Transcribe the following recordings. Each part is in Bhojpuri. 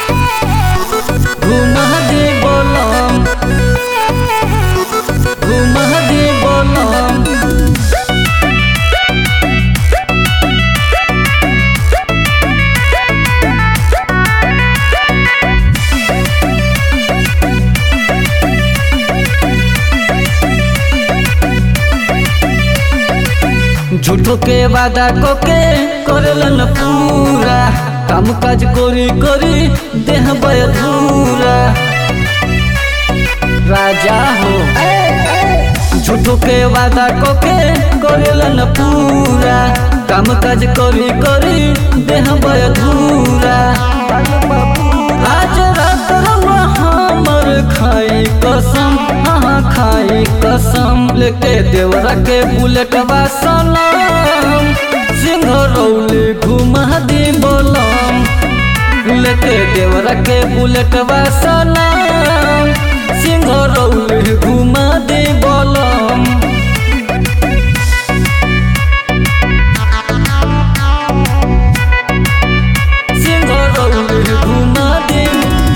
घुमा दे बोलम घुमा दे बोलम झूठो के वादा को के करलन पूरा काम काज करी करी देह बधूरा राजा हो झूठो के वादा को के करलन पूरा काम काज करी करी देह बधूरा आज रात रउआ हमर खाई कसम हाँ खाई कसम लेके देवरा के बुलेटवा सनम सिंह रौली घुमा दी बोलम लेके देवरा के बुलेटवा सनम सिंह रौली घुमा दी बोलम सिंह रौली घुमा दी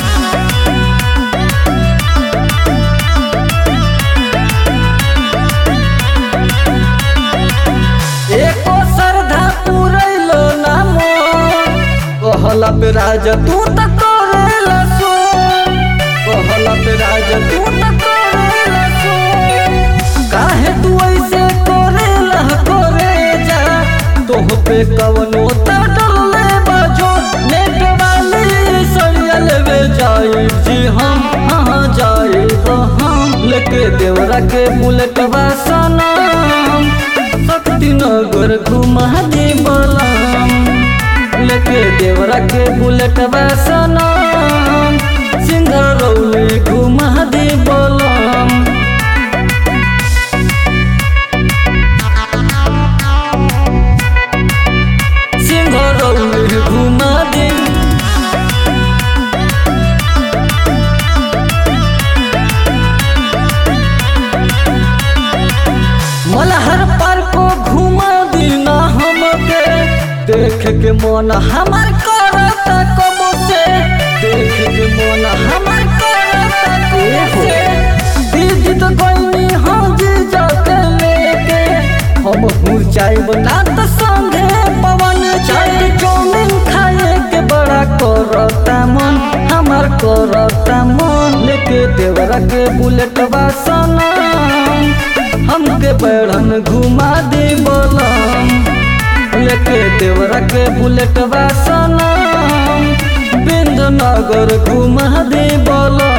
एको श्रद्धा पुरैलो ना मोर कहला पे राजा तू त करेला सो कहला पे राजा तू त करेला सो काहे तू ऐसे करेला करे जा तोह पे कवनो त डरले बाजो नेट वाली सरिया लेवे जाई जी हम हाँ जाई हम लेके देवरा के बुलेटवा सनम शक्ति नगर घुमा दे बलम लेके देवरा के बुलेट सनम सिंगर रौली घुमा दे बलम सिंगर रौली घुमा दे मलहर पर को घुमा दीना हमके देख के मन हमार करता कब से देख के मन हमार करता कब से दीदी तो गईनी हम जी जाके लेके हम हुर जाइब ना तो संगे पवन चाय चौमिन खाए के बड़ा करता मन हमार करता मन लेके देवरा के बुलेटवा सनम हमके बैठन घुमा दे बोलम लेके देवरा के बुलेटवा सनम बिंद नगर घुमा दे बोलम